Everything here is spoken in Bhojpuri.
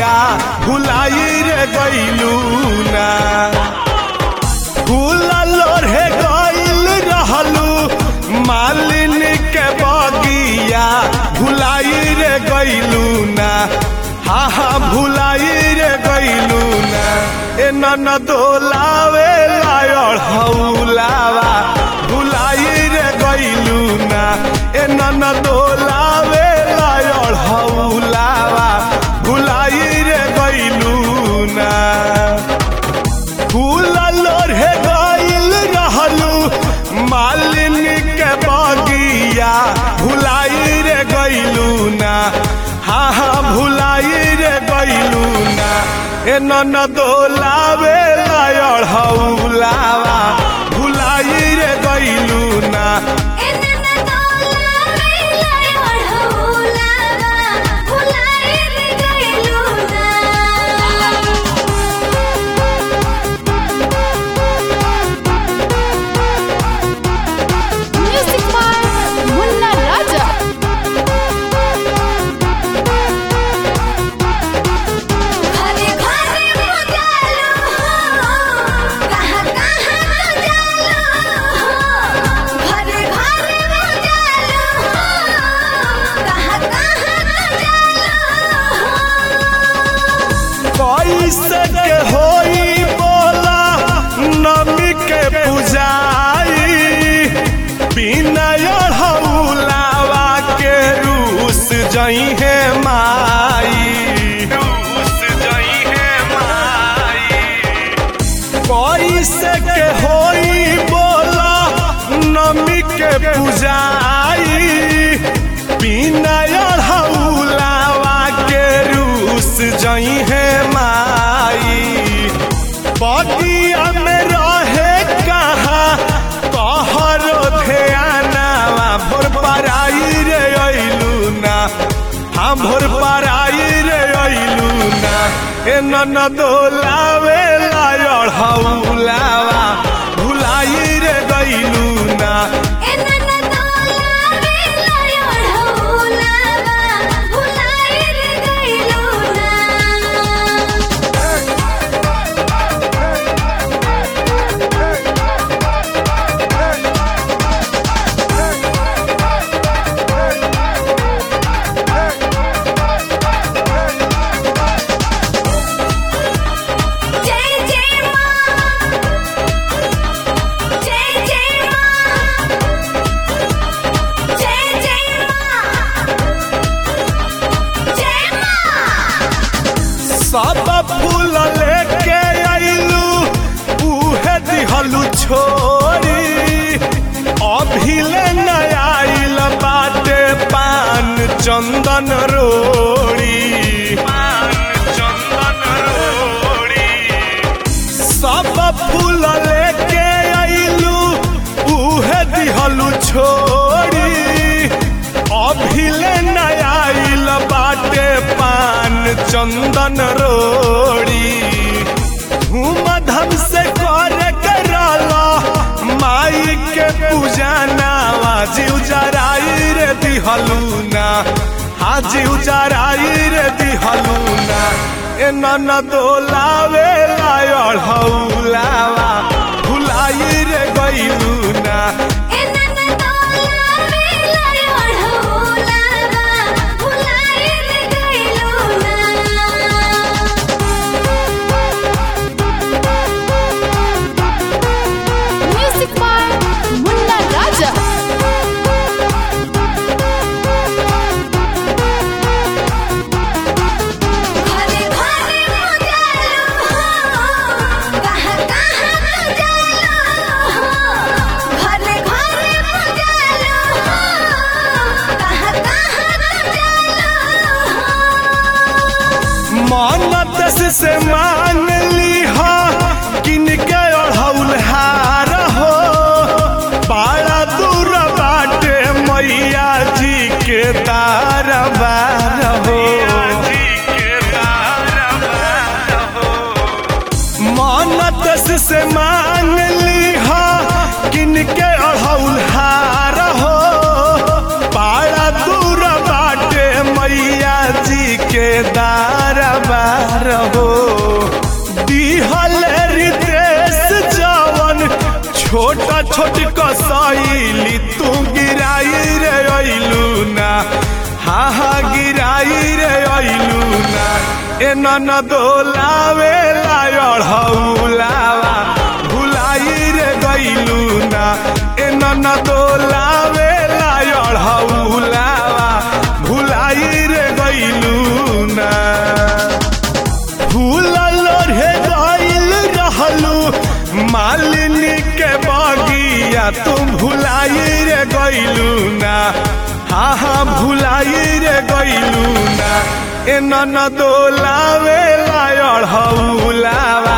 बगिया भुलाई रे गईलू ना फूल लोढ़े गईल रहलू मालिन के बगिया भुलाई रे गईलू ना हा हा भुलाई रे गईलू ना ए नन दोलावे लायड़ हौलावा भुलाई रे गईलू ना ए नन दोलावे लायड़ हौलावा भुलाई रे गईलू ना फूल लोढ़े गईल रहलू मालिन के बगिया भुलाई रे गईलू ना हा हा भुलाई रे गईलू ना ए नन दोलावे लायड़ हौलावा भुलाई रे गईलू ना एनन दोलावे लायड़ हौलावा भुलाई रे गईलू Music by Munna Raja. घरे घरे मजालो कहाँ कहाँ जालो घरे घरे मजालो कहाँ कहाँ जालो कैसे के होई बोला नमी के पूजाई बिना हौलावा के रूस जई है माई रूस जई है माई कैसे के होई बोला नमी के पूजाई बिना हौलावा के रूस जई है माई बगिया में रहे कहा कहर ध्यानावा भोर पराई रे अइलू ना हाँ भोर पराई रे अइलू ना ए नन दोलावे लायड़ हौलावा भुलाई रे गइलू ना एनन दोलावे लायड़ हौलावा भुलाई रे गईलू जय जय मां जय जय मां जय जय मां जय मां सब फूल लेके आइलू उहे दिहलू छोरी अभिले नया आइल बाटे पान चंदन रोड़ी पान चंदन रोड़ी सब फूल लेके आइलू उहे दिहलू छोड़ी अभिले नया आइल बाटे पान चंदन रोड़ी धूम धम से कर करला माई के पूजा नावा जीव जराई रे दिहलू ना हाजी उजराई रे दिहलू ना ए नन दोलावे लायड़ हौलावा भुलाई रे गइलू ना एनन दोलावे लायड़ हौलावा भुलाई रे गईलू Music by Munna Raja. घरे घरे मजालो कहाँ कहाँ जालो घरे घरे मजालो कहाँ कहाँ जालो मानत से मान ली हा किन के अढ़ौल हार हो पारा दूर बाटे मैया जी के दरबार हो मानत से मान ली हा किन के अढ़ौल हार हो पारा दूर बाटे मैया जी के दरबार छोट कसैली तू गिराई रे अइलू ना हा हा गिराई रे अइलू ना ए नन दोलावे लायढ़ौलावा भुलाई रे गइलू ना ए नन दोलावे लायढ़ौलावा भुलाई रे गइलू ना फूल लोढ़े गइल रहलू मालिनी के बगिया तू भुलाई रे गइलू ना हा हा भुलाई रे गइलू ना ए नन दोलावे लायढ़ौलावा